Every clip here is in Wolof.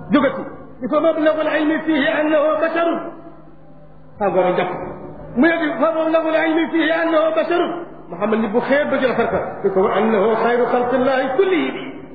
jógati il faut mablagul ilmi fihi annahu basharun tàngoor a jàpp mu yegg fa mablagul ilmi fihi annahu basharun Muhammad ni bu xeer ba ci rafet ka di ko annahu xayru xalqillahi kullihi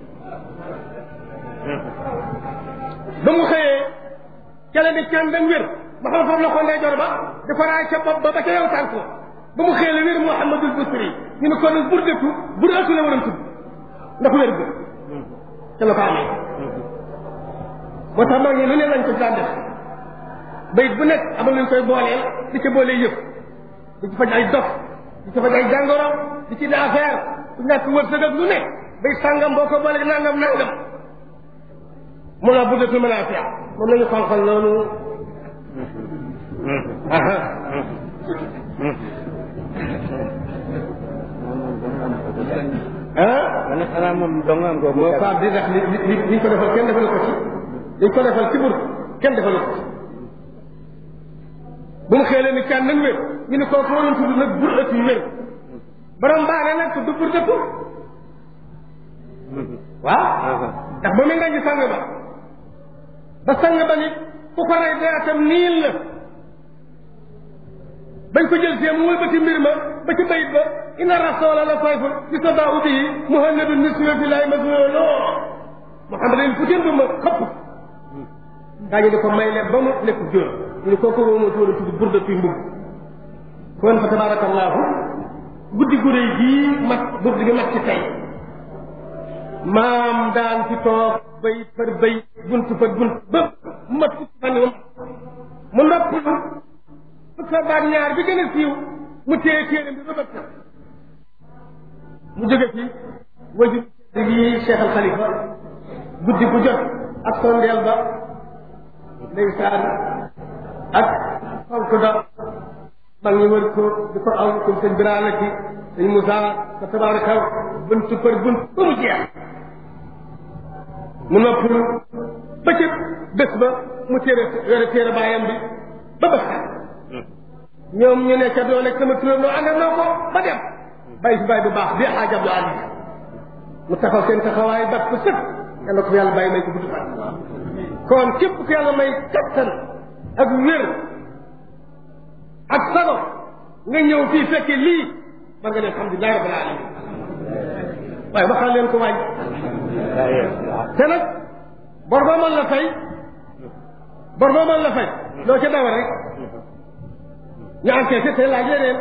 ba mu xëyee ca la di can dañ wér ba xam foofu la ko ndeyjoor ba di ko raay ca bopp ba ba ca yow tànk la ba mu xëyee la wér Muhammadul Busiri ñu ne kon nag burdatu burdatu la waroon tudd ndax wér bi ca la ko amee moo tax mag ñi lu ne lañ ko daan def bayit bu nekk amal luñ koy booleel di ca boolee yëpp di ci faj ay dof di ci faj ay jàngoro di ci daa affaire du ñàkk wërsëg ak lu ne bay sàngam boo ko boolee nangam nangam mun naa buddatul mën a fiya moom lañu xonqal noonu ah man xanaa moom dong am ko moo faam di ndax li li liñ ko defal kenn defalu ko ci liñ ko defal ci bur kenn defalu ko ci bu mu xeelee ni kan nañ wér ñu ne kooku waroon tudd nag bur ëtt yu wér borom baane nag tudd bur dëpp waaw ndax ba mu nga ji sang ba ba sang ba ni ku ko rey deetam niil la bañ ko jël see mu wëlbati mbir ma ba ci bayit ba inna rasoola la fayful bi sadaahu bihi muhannadu niswe fi laay masolo Muhammad leen futeen ba ma xëpp daa ñu di ko may leen ba mu nekk jóor ñu ne kooku woo ma tudd tudd burda tuy mbubb kon fa tabarakallahu guddi gu réy gii mat burdi gi mat ci tey maam daan ci toog bay par bay bunt par bunt ba mat fukki fan yi mu noppalu fukk sa baat ñaar bi gën a siiw mu téye téeram bi ba bëgg mu jóge fi wajur yi Cheikh Al Khalifa guddi bu jot ak sondeel ba ndeysaan ak fonk da mag ñi wër ko di ko aw comme sëñ Birane ki sëñ Moussa fa tabaraka bunt par bunt ba mu jeex mu noppalu ba ca bés ba mu téere yore téere baayam bi ba bés ñoom ñu ne ca doo nekk sama turam noo ànd ak noo ko ba dem bàyyi fi bàyyi bu baax bi xaaj Abdou Ali mu taxaw seen taxawaay bat ko sëpp yàlla ko fi yàlla bàyyi may ko gudd fan kon képp ku yàlla may kattan ak wér ak sago nga ñëw fii fekke lii war nga ne alhamdulilah rabbil alamin waaye waxal leen ko waaj te nag bor boo mën la fay bor boo mën la fay loo ca dawa rek ñu enquêté te laaj leneen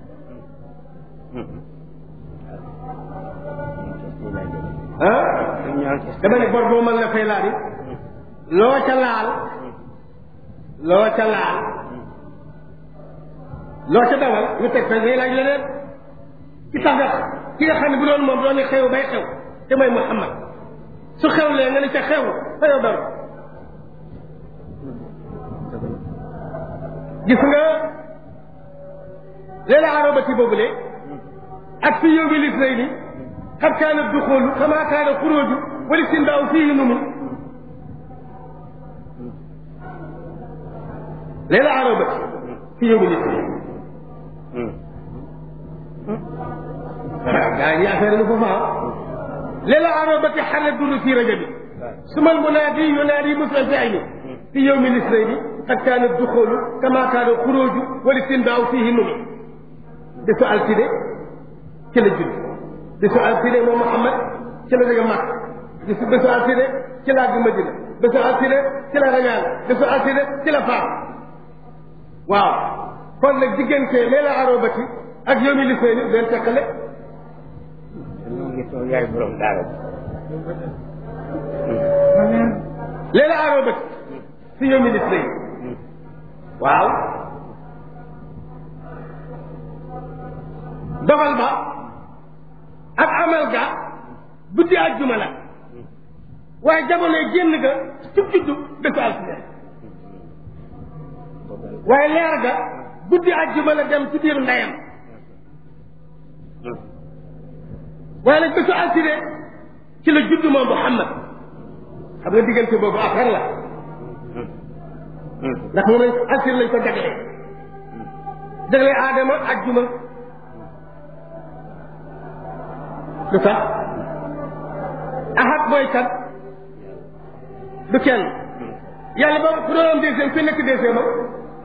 ah dama ne bor boo mën la fay laa di loo ca laal loo ca laal loo ca dawal ñu teg fay day laaj leneen ci tax nga ki nga xam ne bu doon moom doon ne xew bay xew te mooy Muhammad su xewlee nga ne ca xew fa yow dara gis nga leela arobati boobule ak fi yow bi lis lay ni xad kaana duxoolu kama kaana xuróoju wali sindaaw fii numu leela arobati fi yow bi lis lay gaa ñi affaire lu foofa leela arobati xale duru fi rajabi suma almunaadi yunaadi musal fi ayni fi yow mi lis lay ni xad kaana duxoolu kama kaana xuróoju wali sindaaw fii numu bisu altine ci la judd bisu altine moom Muhammad ci la jóge Makka bisu bisu altine ci la àgg Madina bisu altine ci la rañaan bisu altine ci la faam waaw kon nag diggante leela arobati ak yomi lisee ni den tekkale yaay borom daara leela arobati si yomi lisee waaw dogal ba ak amal ga guddi àjjuma la waaye jamonoy génn ga ci juddu bésu altine waaye leer ga guddi àjjuma la dem ci biir ndeyam waaye nag bésu altine ci la juddu moom Muhammad xam nga diggante boobu affaire la ndax moom lañ altine lañ ko jaglee jaglee aadama àjjuma lu tax ahad mooy kat du kenn yàlla ba ku doon am deuxième ku nekk deuxième am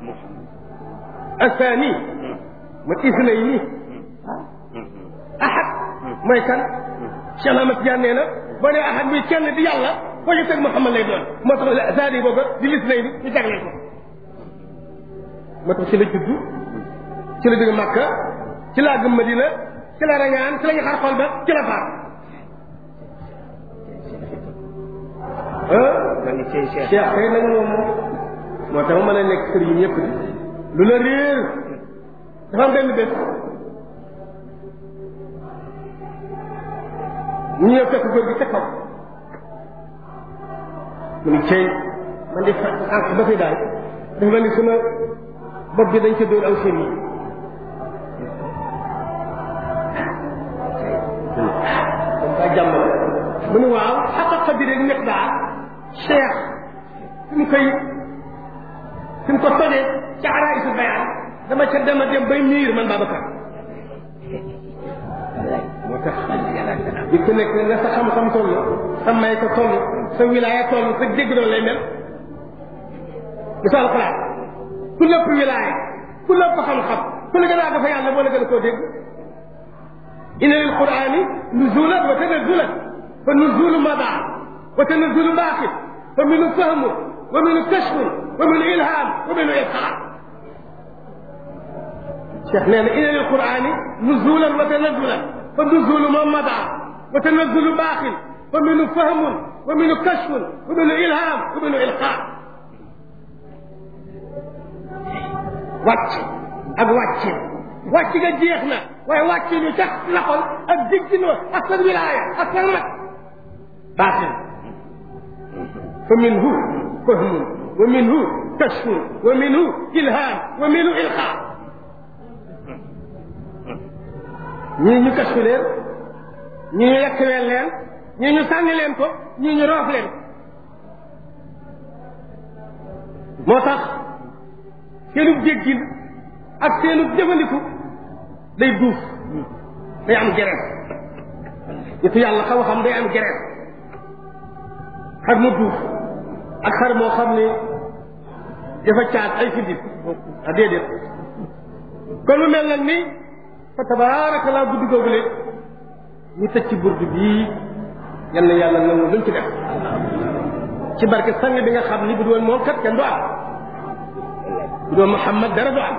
asaani man isna yi nii ahad mooy kan Cheikh Ahmad Tidiane nee na boo nee ahad muy kenn di yàlla foo ñu teg Muhammad lay doon moo tax saani boobu di lis nay ni ñu jagleel ko moo tax ci la juddu ci la jóge Makka ci laa gëm Madina ci la rañaan ci la ñu xar xol ba ci la faat ma ngi cee Cheikh Cheikh kay nag moom moo tax ma mën a nekk sëriñ ñëpp di lu la réer dafa am benn bés ñu ñëw fekk góor gi ca kaw mu ni cey man di ànk ba fi daal dafa mel ni sama bopp bi dañ ca dóor aw seen yi daa jàmm mu ni waaw xaqa bi rek nekk daal cheikh fi mu koy fi mu ko tojee ca araisu bayaan dama ca dema dem bay miir man Babacar moo tax di ku nekk nga sa xam-xam toll sa may ko toll sa wilaaya toll sa dégg doon lay mel misaal xalaat ku lépp wilaaya ku lépp xam-xam ku la gën a dafa yàlla moo la gën a koo dégg inna lil qurani nuzulan wa tanazulan fa nuzulu mada wa tanazulu baqi fa minu fahmu wa minu kashfu wa minu ilham wa minu ilqaa cheikh nee na inna lil qurani nuzulan wa tanazulan fa nuzulu moom mada wa tanazulu baqi fa minu fahmun wa minu kashfun wa minu ilham wa minu ilqaa wàcc ak wàcce wàcc nga jeex na waaye wàcc ñu tax loxol ak diggin wa ak sa wilaaya ak sa mat baatin fa minhu fahmun wa minhu kashfun wa minhu ilham wa minhu ilqa ñii ñu kashfu leen ñii ñu yekkeweel leen ñii ñu sànni leen ko ñii ñu roof leen moo tax seenub déggin ak seenub jëfandiku day duuf day am gerees nitu yàlla xam-xam day am gerees xar mu duuf ak xar moo xam ne dafa caat ay fiddit a déedéet kon lu mel nag ni fa tabaraka laa guddi googule ñu tëj ci burdu bii yal na yàlla nangu luñ ci def ci barke sang bi nga xam ni bu doon moom kat kenn du am bu doon Muhammad dara du am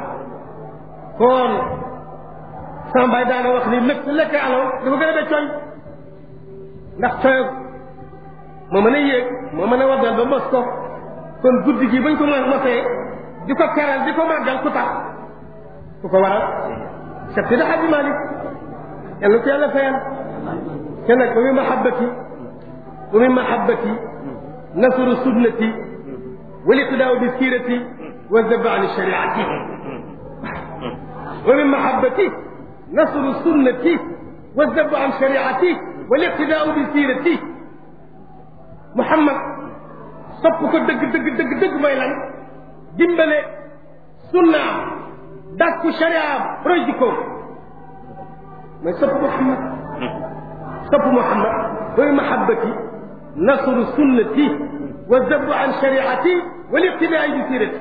kon sama baay daana wax ni lépp lekk alaw dafa gën a de coñ ndax coy moo mën a yéeg moo mën a waddal ba mos ko kon guddi gi bañ ko mën mosee di ko keral di ko màggal ku tax ku ko waral Cheikh Sidi Hadji Malick yàlla ko yàlla fayal te nag wa min mahabbati wa min mahabbati nasru sunnati wal iqtidaau bi sirati wa zabba an shariati wa min mahabbati nasru sunnati wa zabba an shariati wal iqtidaau bi sirati Muhammad sopp ko dëgg dëgg dëgg dëgg mooy lan dimbale sunnaam dàkku shariaam roy jikkoom mooy sopp Muhammad sopp Muhammad mooy mahabbati nasru sunnati wa zabbu an shariati wal iqtidaa bi sirati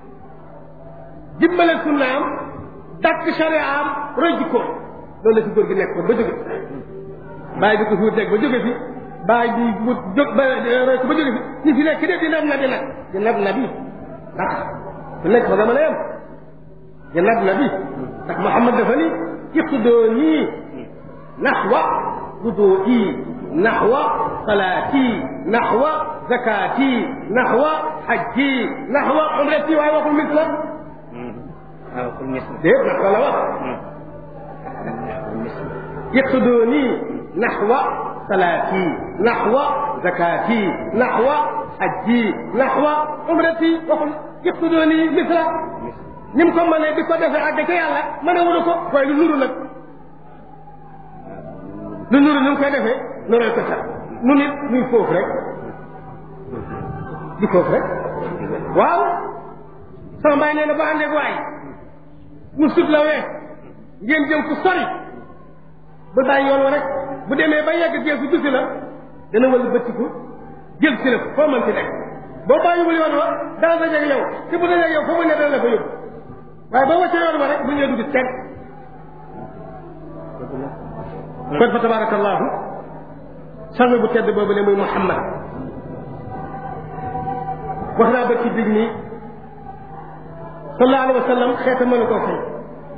dimbale sunnaam dàkk shariaam roy jikkoom loolu la fi góor gi nekkoon ba jóge bàyyi bi ko fi wut nekk ba jóge fi bàyyi bi wut jóg ba roy ko ba jóge fi ñi fi nekk de di nab nabi nag di nab nabi ndax ku nekk fa nga mën a yem di nab nabi ndax Muhammad dafa ni iqdooni naxwa wudui naxwa salaati naxwa zakaati naxwa xajji naxwa umrati waaye waxul misla waaw pour mis déet ndax la wax iqdooni naxwa salaati naxwa zakaati naxwa xajji naxwa umrati waxul iqdooni misla ni mu ko mënee di ko defee àgg ca yàlla mën a wuru ko waaye lu nuru nag lu nuru ni mu koy defee noonu ko sax nu nit ñuy foofu rek di foofu rek waaw sama mbaay nee na ba àndeeg waay mu sut la wee ngeen jëm fu sori ba bàyyi yoon wa rek bu demee ba yegg geesu dusi la dana wala bëttiku jël si la ko foo mën ci nekk boo bàyyiwul yoon wa dana dajeeg yow te bu dajeeg yow foo mu ne dana la fa yóbbu waaye boo wàccee yoon wa rek bu ñëwee du gis kenn kon fa tabarakallahu sang bu tedd boobu ne muy Muhammad wax naa ba ci dig nii sallallahu alayhi wa sallam xeeta mënu koo fay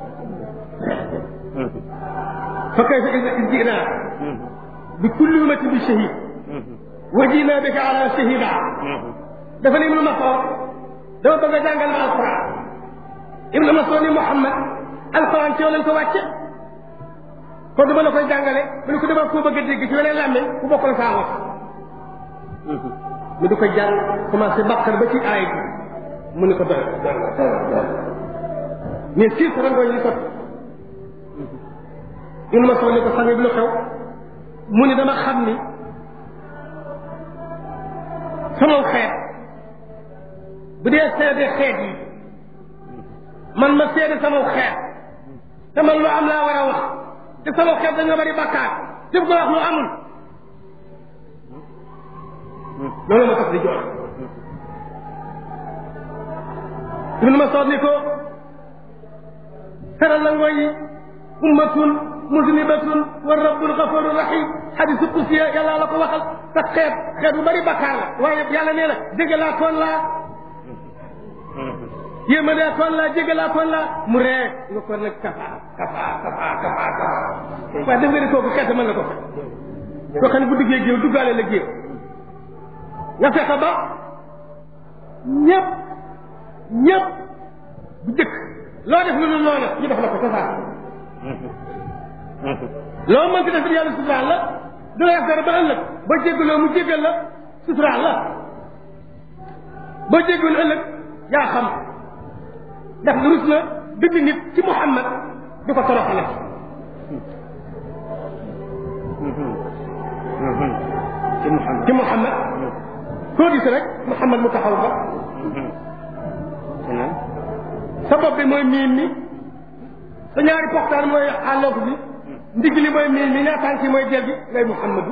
fa kayfa ida jinaa bi kulli ummati bi shahid wa jinaa bika ala shahida dafa ne ibnu Mas'ud dama bëgg a jàngal ma alquran ibnu Mas'ud ni Muhammad alquran ci yow lañ ko wàcce kon dama la koy jàngale mu ne ko dama koo bëgg a dégg ci weneen làmmiñ bu bokkul saa wax mu di ko jàng commencé bàkkar ba ci aay bi mu ne ko doy mais siis rangooñ li sot ibnu Mas'ud ni ko sang bi lu xew mu ni dama xam ni sama xeet bu dee seede xeet yi man ma seede sama xeet te man lu am laa war a wax te sama xeet dañoo bari bakkaar te ko wax lu amul loolu ma tax di jox ibnu Mas'ud ni ko teral la ngooy ummatun muslimatun wa rabbul ghafurur rahim xadisu kusiya yàlla la ko waxal sa xeet xeet bu bari bakkaar la waaye yàlla nee na jégalaa toon laa yéemalaa toon laa jégalaa toon laa mu ree nga ko nag kafa kafa kafa kafa kafa waaye def nga ni kooku xeet mën na ko fe koo xam ne bu duggee géew duggaale la géew nga fexe ba ñëpp ñëpp bu jëkk loo def lu dul noonu ñu def la ko kafa loo mënti def yàlla suturaal la du la dara ba ëllëg ba jéggaloo mu jéggal la suturaal la boo jéggul ëllëg yaa xam ndax rus na bind nit ci Muhammad di ko toroxale ci Muhammad ci Muhammad koo gis rek Muhammad mu taxaw ba sa bopp bi mooy miim mi sa ñaari poxtaan mooy àlloof bi ndigg li mooy miin mi ñaa tànk yi mooy jël bi ngay Muhammadu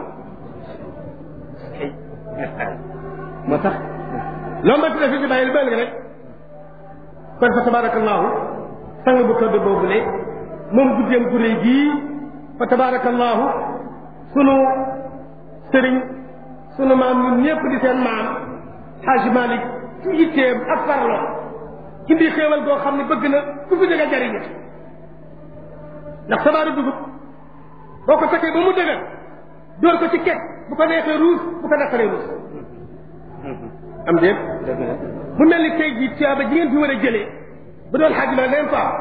moo tax loo mënti def di bàyyi lu bëri rek kon fa tabarakallahu sang bu tëdd boobu le moom guddeem gu rëy gii fa tabarakallahu sunu sëriñ sunu maam ñun ñëpp di seen maam Xaaji Malik ci yitteem ak farlo indi xéewal goo xam ne bëgg na ku fi jóge jariñu ndax sabaaru dugub boo ko fekkee ba mu dëgër dóor ko ci kekk bu ko neexee ruus bu ko naqaree ruus am déet mu mel ni tey jii tuyaaba ji ngeen fi war a jëlee bu doon xaaj ma leen ko am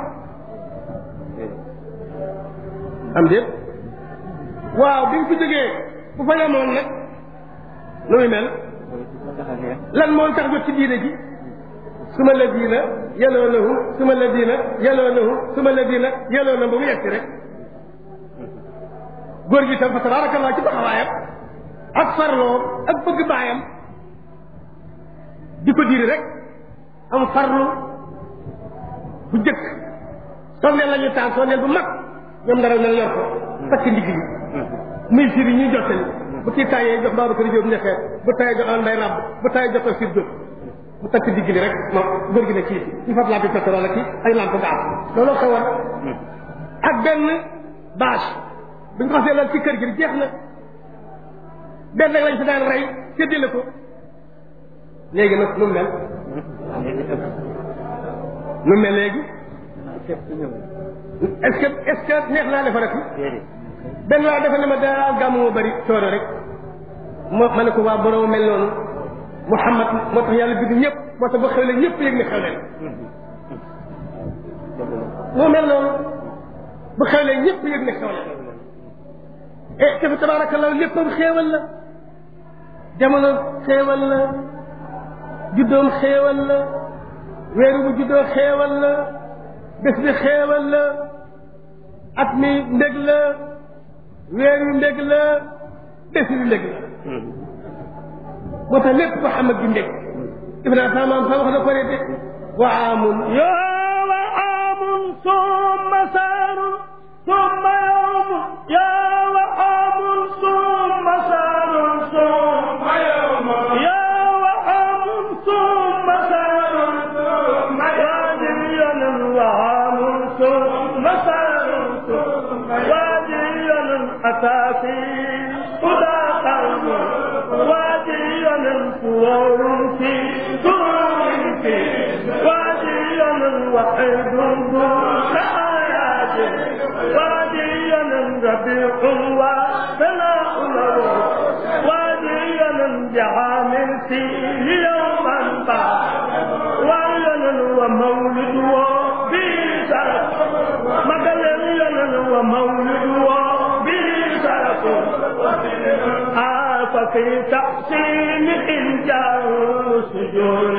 am déet waaw bi mu fi jógee bu fa yemoon nag nu muy mel lan moo tax jot ci diine ji suma la diina yeloo nahu suma la diina yeloo nahu suma la diina yeloo na ba mu yegsi rek góor gi tam fa tabarakallah ci taxawaayam ak farloo ak bëgg baayam di ko diri rek am farlu bu jëkk sondeel la ñu taal sondeel bu mag ñoom dara na yor ko takk ndigg yi muy firi ñuy jottali bu kii tayee jox Babacar Diop ñexee bu tayee jox mbay rab bu tayee jox ko sir Diop mu takk digg li rek moom góor gi ne kii ñu fab lampi pétrole kii ay lampe gaz looloo xewoon ak benn bâche bu ñu ko xasee lal ci kër gi jeex na benn rek lañ fi daan rey séddale ko léegi nag nu mu mel nu mel léegi est-ce que est-ce que neex naa defarati benn waa dafa ne ma daa gàmmu moo bëri coono rek moo ma ne ko waa borom mel noonu Muhammad moo tax yàlla bind ñëpp moo tax ba xewle ñëpp yëg ne xewle moo mel noonu bu xewle ñëpp yëg ne xewle e te fa tabaarakallah léppam xéewal la jamono xéewal la juddoom xéewal la weeru bu juddoo xéewal la bés bi xéewal la at mi ndég la weer wi ndég la bés bi ndég la moo tax lépp Muhammad bi ndég defe naa sama maam sax wax na ko de wa amun يا وعام ثم سار ثم يوم يا وعام ثم سار ثم يوم سرور في سرور في واديا وحيد دون آيات واديا ربيع وثناء له واديا بعامل فيه يوما بعد وعينا ومولد وبه شرف مدلل ومولد وبه شرف آه ففي تحسين إنجاز سجون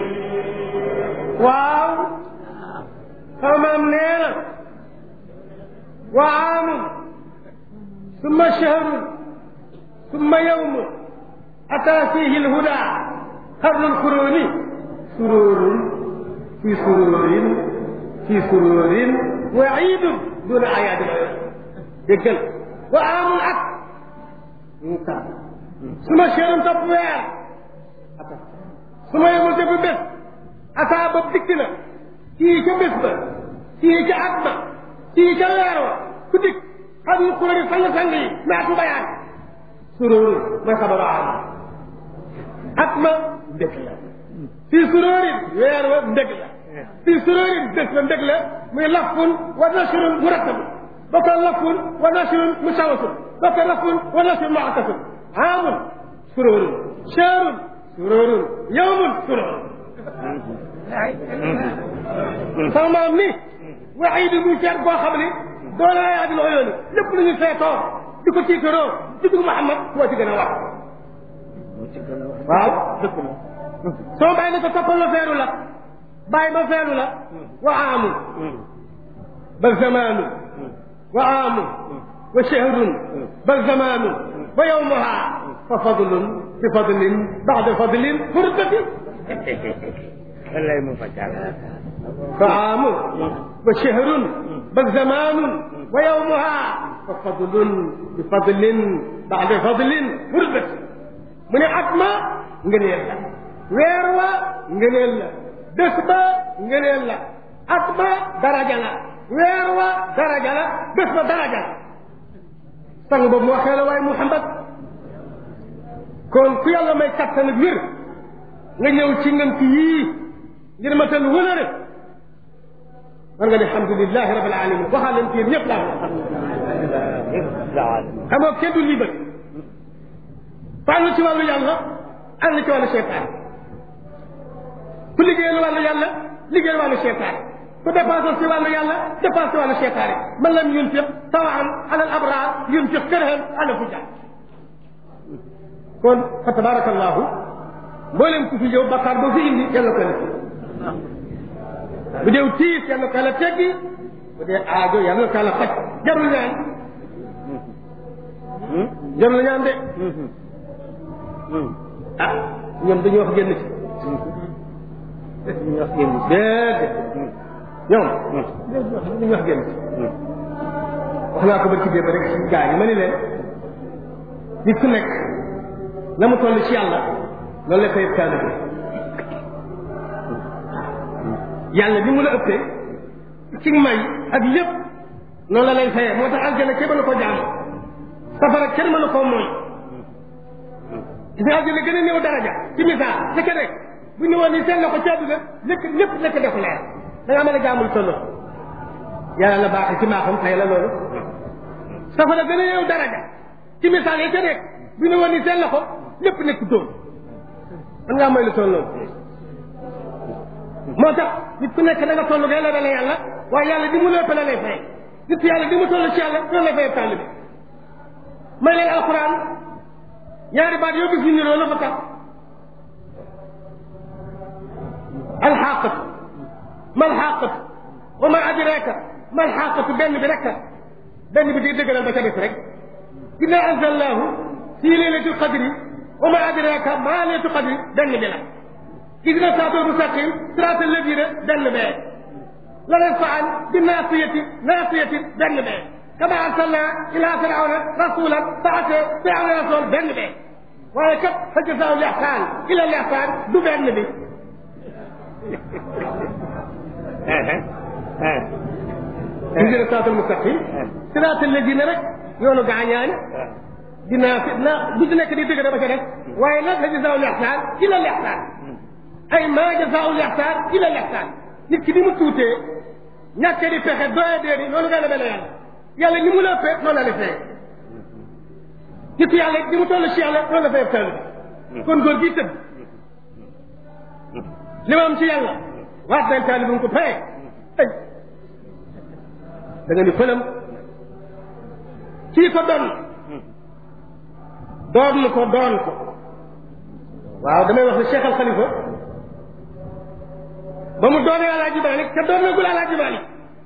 waaw xamam nee na wa aamun summa shahrun summa yawmun ataa fiihi lhuda qarnu lkuruni sururun fi sururin fi sururin wa iidun duna ayaadi déggal wa aamun at summa shahrun topp weer summa yawmun topp bés ataa ba dikk na kii ca bés ba kii ca at ba kii ca weer wa ku dikk xam ñu kuréel yi sang-sang yi naatu bayaan suróoru mooy xabaru am at ma ndëg la fii suróorin weer wa ndëg la fii suróorin bés ba ndëg la muy lafun wa nashrun murattab ba ko lafun wa nashrun musawwasun ba ko lafun wa nashrun mu'akkafun aamun suróorun shahrun suróorun yawmun suróorun sama maam ni waxii di muy seet boo xam ni doole la yaa di loo yooni lépp lu ñu seetoo di ko tiitaroo juddu Muhammad moo ci gën a wax waaw dëkk la soo bàyyi ne ko toppal la feeru la bàyyi ba feeru la wa aamu bal zamaanu wa aamu wa shahrun bal zamaanu wa yawmuha fa fadlun bi fadlin ba'da fadlin furbati wallaay mu fajal فعام وشهر بل زمان ويومها ففضل بفضل بعد فضل فربت من أتما ngëneel la weer wa ngëneel la bés ba ngëneel la at ba daraja la weer wa daraja la bés ba daraja la sang boobu mu waxee la waaye Muhammad kon ku yàlla may kattan ak wér nga ñëw ci ngën ci yii ngir matal wëlëre war nga ne alhamdulilahi rabil alamin waxaa leen ci yéen ñëpp laa xam nga kenn du libat fànn ci wàllu yàlla ànd ci wàllu cheytaan ku liggéeyal wàllu yàlla liggéeyal wàllu cheytaan ku dépensé ci wàllu yàlla dépensé ci wàllu cheytaan man lam yunfiq sawaan ala al abrar yunfiq kërhan ala fujar kon fa tabarakallahu mboolem ku fi ñëw bakkaar boo fi indi yàlla ko la bu dee tiis yàlla ko la teggi bu dee aajo yàlla ko la faj jarul ñaan jarul ñaan de ah ñoom dañu wax génn ci ñu wax génn ci déedéet ñoom dañu wax génn ci wax naa ko ba ci démb rek ci gaa yi ma ni leen nit ku nekk la mu toll ci yàlla loolu la koy taalibe yàlla bi mu la ëppee ci may ak lépp noonu la lay fayee moo tax aljana kenn mënu ko jaam safara kenn mënu koo mooy gis nga aljana gën a néew daraja ci misaal nekk rek bu ñu woon ni seen la ko ci àdduna lépp lépp nekk def leer da ngaa mën a jaamul toll yàlla la baaxee ci maaxam fay la loolu safara gën a néew daraja ci misaal yi ca rek bu ñu woon ni seen la ko lépp nekk dóom man ngaa mooy lu toll loolu moo tax nit ku nekk da nga toll ngay la dale yàlla waaye yàlla di mu lépp la lay fay nit yàlla di mu toll ci yàlla loolu lay fay tàll bi may leen alquran ñaari baat yoo gis ñu niroo la fa tax alxaqatu ma alxaqatu wa ma adraka ma alxaqatu benn bi rek benn bi di dëggalal ba ca def rek inna anzalnahu fi laylatil qadri wa ma adraka ma laylatul qadri benn bi la اهدنا الصراط المستقيم صراط الذين دل به لا ينفعن بالناصية ناصية دل به كما أرسلنا إلى فرعون رسولا فأتى فرعون رسول دل به ولكن فجزاء الإحسان إلى الإحسان دبل به اهدنا الصراط المستقيم صراط الذين رك يونو غانيان dinaa fi na bu ci nekk di dëgg dama ca def waaye nag la jazaa'ul ihsaan illa al ihsaan ay maa jazaa'ul ihsaan illa al ihsaan nit ki ni mu tuutee ñàkkee di pexe doye dee ni noonu nga la mel yàlla yàlla ni mu la ëppee noonu la la fee nit yàlla ni mu toll ci yàlla noonu la fay tëll kon góor gi tëdd li ma am ci yàlla waat nañ taali bu mu ko paye ay da nga ni fëlam kii ko doon doon ko doon ko waaw damay wax ne Cheikh Al Khalifa ba mu doonee Alaaji Maalik te doon na gul Alaaji Maalik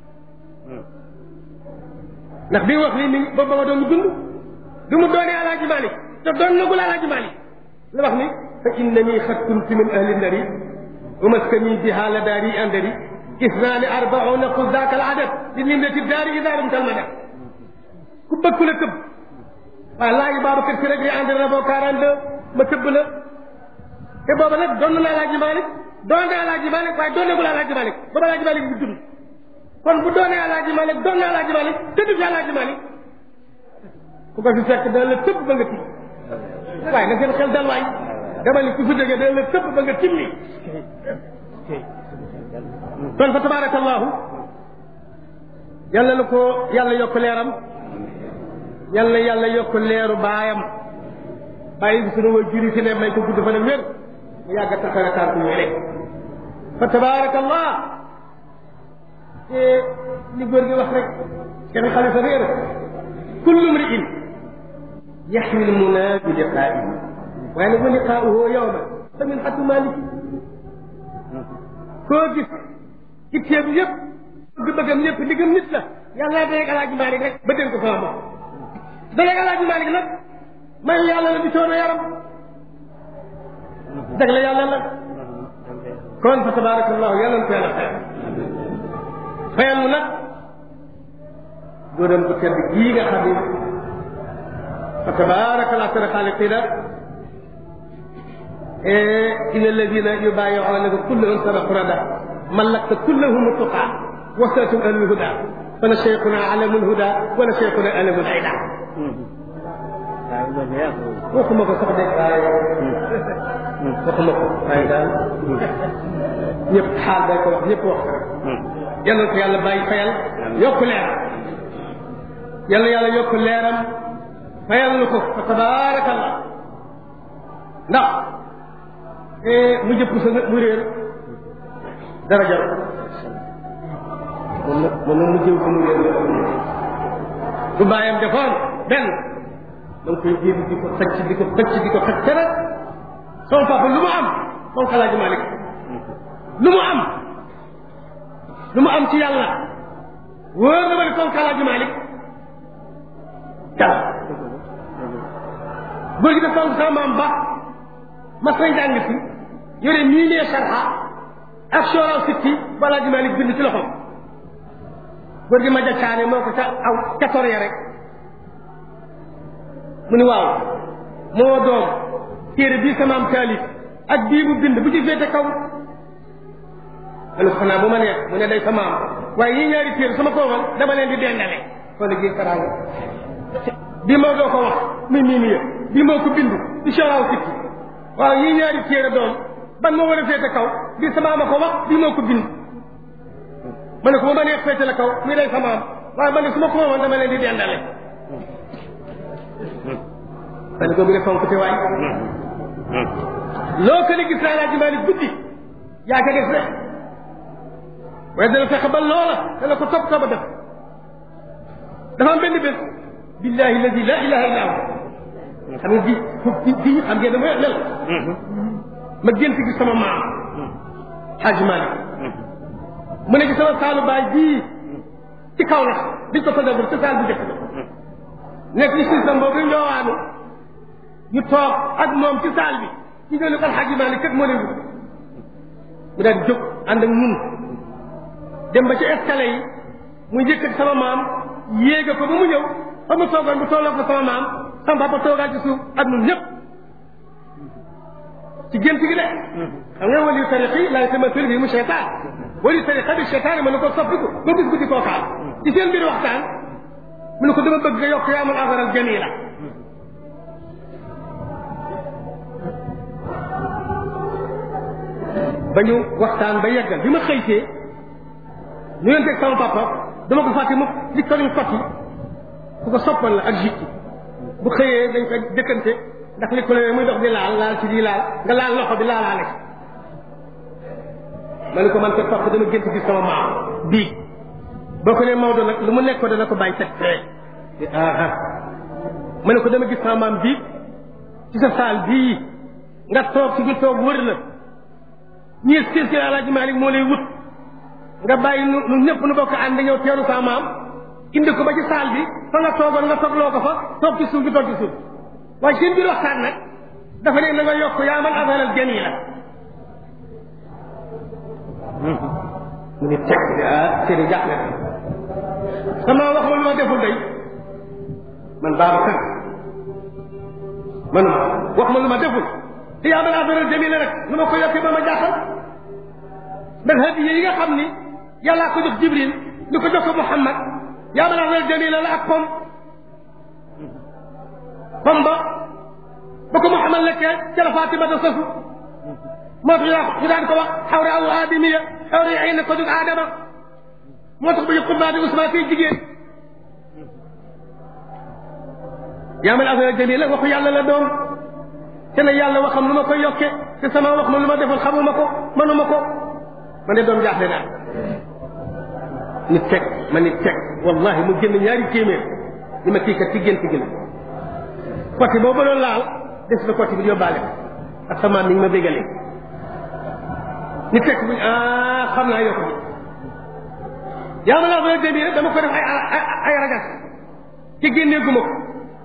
ndax bi wax lii mi ngi ba ba ma doon dund bi mu doonee Alaaji Maalik te doon na gul Alaaji Maalik la wax ni fa innani xad kuntu min ahli ndari wa maskani biha la daari andari isnaani arbauna qul daaka al adad li nimrati daari ida rum talmada ku bëgg la tëbb waaw laaji Babacar si rek li ànd na boo quarante deux ma tëbb la te booba nag doon na Alaaji Maalik doon na Alaaji Maalik waaye doon na gul Alaaji Maalik booba Alaaji Maalik bu dund kon bu doonee Alaaji Maalik doon na Alaaji Maalik tëdd fi Alaaji Maalik ku ko fi fekk dana la tëbb ba nga tiim waaye na seen xel dal waay dama ni ku fi jógee dana la tëbb ba nga timmi kon fa tabarakallahu yàlla na ko yàlla yokk leeram yàlla yàlla yokk leeru baayam bàyyi bi sunu way juri fi ne may ko gudd fa ne wér mu yàgg a taxawe tànk yooyu fa tabarakallah te li góor gi wax rek kenn xalifa réer kullu mri'in yaxwi lmuna bi liqaa'ihi waaye nag wa liqaa'uhu yawma fa min xatu maliki koo gis ci téeb yëpp bëgg-bëggam yëpp diggam nit la yàlla dajeeg alaaji Maalik rek ba dénk ko sama bopp dajeeg alaaji Maalik nag may yàlla la di coono yaram dag la yàlla la kon fa tabarakallahu yàlla na ko yàlla fayal fayal mu nag góoram bu tedd gii nga xam ne fa tabarakallahu ahsana xaaliqiina إن الذين يبايعونك كلهم صدقوا ردا ملكت كلهم التقى وسأتم أهل الهدى فلشيخنا علم الهدى ولشيخنا علم العدا waxuma ko sax de waaye waxuma ko waaye daal ñëpp xaal day ko wax ñëpp wax ko yal na ko yàlla bàyyi fayal yokk leeram yal na yàlla yokk leeram fayal na ko fa tabaarakallah ndax mu jëpp sa mu réer dara jar mun na mun na mu jëw ko mu réer bu bàyyam defoon benn da nga koy génn di ko xëcc di ko xëcc di ko xëcc nag sama papa lu mu am moom xalaaji Malik lu mu am lu mu am ci yàlla wóor na ma ne comme xalaaji Malik yàlla góor gi dafa am sama maam ba mas nañ jàng si yore mii nee sarxa ak soral sitti balaa ji Malik bind ci loxoom góor gi ma jacaane moo ko ca aw ca tor ya rek mu ni waaw moo doom téere bii sama am taalif ak bii mu bind bu ci féete kaw ma ne ko xanaa bu ma neex mu ne day sama am waaye yii ñaari téere sama koomal dama leen di dendale xool gi karaanga bii moo doo ko wax muy mii nii bii moo ko bind di soral sitti waaw yii ñaari téere doom ban moo war a féete kaw bii sama ama ko wax bii moo ko bind ma ne ko ba ma neex féete la kaw muy day sama am waaye man ne su ma ko woon dama leen di dendale ma ne ko bi ne fonk te waay loo ko ne gis naa laa jimaali guddi yaa ko def rek waaye dana fexe ba loola dana ko topp topp def dafa am benn bés billahi alladi la ilaha illa hu xam nga ji foofu ji xam ngeen dama lel ma gént gi sama maam Hadj Malick mu ne ci sama saalu baay bii ci kaw la biñ ko fadagul ci saal bu njëkk ba nekk ci système boobu ñoowaanu ñu toog ak moom ci saal bi ñu ne ko Hadj Malick kat moo leen wut mu daal di jóg ànd ak ñun dem ba ci escalier yi mu yëkkat sama maam yéega ko ba mu ñëw fa mu toogoon bu tolloo ko sama maam sama papa toogaat ci suuf ak ñun ñëpp ci gént gi de xam nga wali tariqi laa yatamathal bi mu cheytaan wali tariqa bi cheytaan mën na ko soppiku ba gis guddi koo xaal ci seen biir waxtaan mu ne ko dama bëgg nga yokk yaa man afaral jamila ba ñu waxtaan ba yeggal bi ma xëytee ñu leen teg sama papa dama ko fàtte mu li ko ñu fàtti ku ko soppan la ak jikki bu xëyee dañ ko dëkkante ndax li ko la muy dox di laal laal ci di laal nga laal loxo bi laalaale ma ne ko man ko papa dama gént gis sama maam bii boo ko nee Maodo nag lu mu nekk ko dana ko bàyyi teg fee ah ma ne ko dama gis sama maam bii ci sa saal bii nga toog ci biir toog wër la ñii sir ci Alaaji Maalik moo lay wut nga bàyyi nu nu ñëpp nu bokk ànd ñëw teeru sa maam indi ko ba ci saal bi fa nga toogoon nga toogloo ko fa toog ci suuf bi toog ci suuf waaye seen biir waxtaan nag dafa ne na nga yokk yaa man asalal jamila mu ni teg ah seeni jàppale sama wax ma lu ma deful day man Babacar man wax ma lu ma deful te yaa man asalal jamila rek lu ma ko yokkee ba ma jaaxal ndax hadiya yi nga xam ni yàllaa ko jox Jibril lu ko jox ko Muhammad yaa man asalal jamila la ak pom pom ba ba ko Muhammad lekkee ca la Fatima da sosu moo tax ñu daan ko wax xawra aw aadamiya xawra ay na ko dug aadama moo tax ba ñu xutbaa bi Ousmane tey jigéen yaa man affaire jamila waxu yàlla la doon te ne yàlla waxam lu ma koy yokke te sama wax ma lu ma defal xamuma ko manuma ko ma ne doom jaaxle naa nit teg ma nit teg wallahi mu génn ñaari téeméer li ma kii kat ci gént gi la côté boobu doon laal des na côté bi yóbbaale ko ak sama mi ngi ma bégalee nit teg bu ah xam naa yokk bi yaa ma laa fa débi rek dama ko def ay ay ay rajas ci génnee guma ko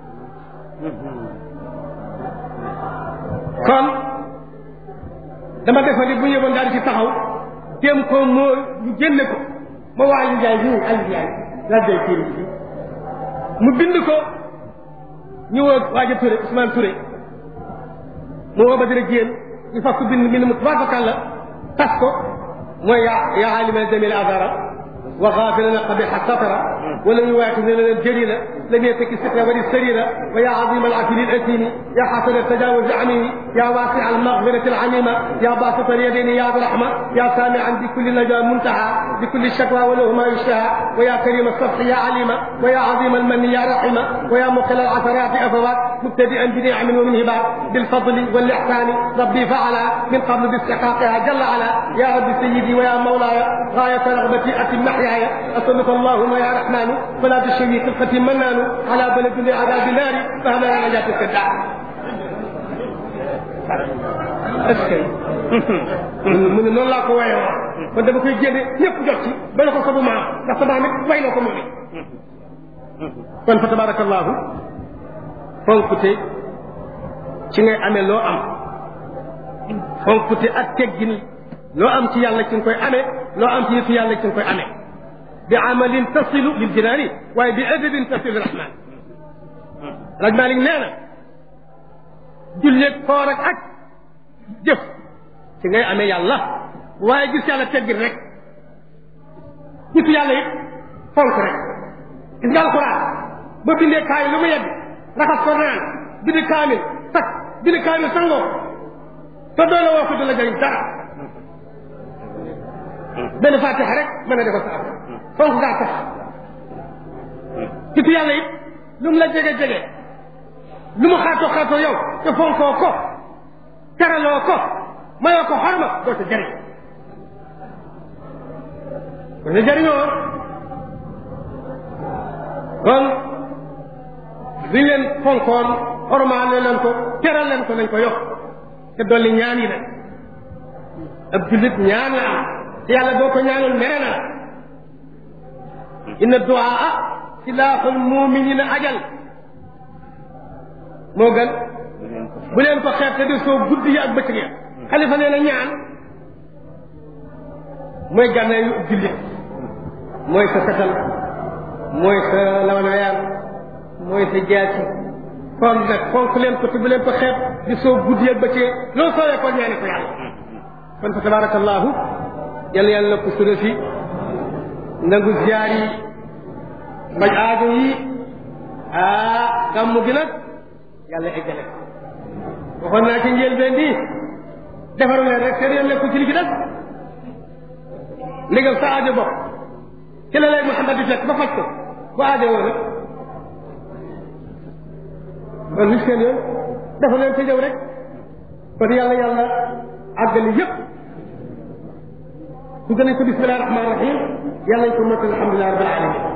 kon dama defa ni bu yëgoon daal di ci taxaw téem ko moo ñu génne ko ma waa Aliou Ndiaye bii Aliou Ndiaye laa day téere bi mu bind ko ñu woo waaja Touré Ousmane Touré mu woo ba dina jéen ñu fas ko bind bind mu tubaarkalla tas ko mooy yaa yaa alima jamil azara wa xaafilana qabiha satara wala ñu waati ne leen jërila lam yetaki sitra wali sarira wa ya azima alafili alasimi ya xasana tajawuz amimi ya wasi almaghfirati alamima ya basita alyadini ya rahma ya samian bikulli najwa muntaha bikulli shakwa wa lahu ma yushtaha wa ya karima الصفح يا عليما ويا عظيم المن يا رحيما ويا مقل العثرات افوات مبتدئا بنعم ومن هبات بالفضل والاحسان ربي فعل من قبل باستحقاقها جل على يا رب سيدي ويا مولاي غايه رغبتي اتم محياي اسالك اللهم يا رحمن فلا تشوي خلقتي منان على بلد لعذاب النار فهما يا نجاة السداع est-ce que mu ne noonu laa ko waye woon kon dama koy génne ñëpp jot ci ba la ko sabu maam ndax sa maam it way na ko moom it kon fa tabarakallahu fonkute ci ngay amee loo am fonkute ak teggin loo am ci yàlla ci nga koy amee loo am ci yëfu yàlla ci nga koy amee bi amalin tasilu lil jinaani waaye bi adabin tasilu rahman raj Malik nee na julleeg koor ak ak jëf ci ngay amee yàlla waaye gis yàlla teggin rek nitu yàlla it fonk rek gis nga alxuraan ba bindee kaay lu mu yegg raxas ko naan bindi kaamil takk bindi kaamil sangoo te doole woo ko du la jëriñ dara benn fatiha rek mën a defal sa affaire fonk ngaa tax nitu yàlla it lu mu la jege jege lu mu xaatoo xaatoo yow te fonkoo ko teraloo ko mayoo ko xorma doo sa jëriñ doo sa jëriñoo kon liñ leen fonkoon xormaal leen ko teral leen ko nañ ko yokk te dolli ñaan yi nag ab jullit ñaan la am te yàlla boo ko ñaanul mere na la inna duaa silaaxul muminina ajal moo gën bu leen ko xeeb te di soo guddi yi ak bëccëg ya xalifa nee na ñaan mooy gànnaayu jullit mooy sa fetal mooy sa lawanaayaan mooy sa jaasi kon nag fonk leen ko te bu leen ko xeeb di soo guddi ak bëccëg loolu soowee ko ñaani ko yàlla kon fa tabarakallahu yàlla yàlla ko sunu fi nangu ziyaar yi mbaj aajo yi ah gàmmu gi nag yàlla eggale waxoon naa ci njëlbeen bi defaru leen rek seen yoon nekkul ci li ci des ndegam sa aajo bopp ci la lay Muhammad di fekk ba faj ko bu aajo woo rek kon li seen yoon dafa leen ca ñëw rek kon yàlla yàlla àggali yëpp su gën a ko bismillahi rahmaani rahim yàlla ñu ko mottali alhamdulilah rabbil alamin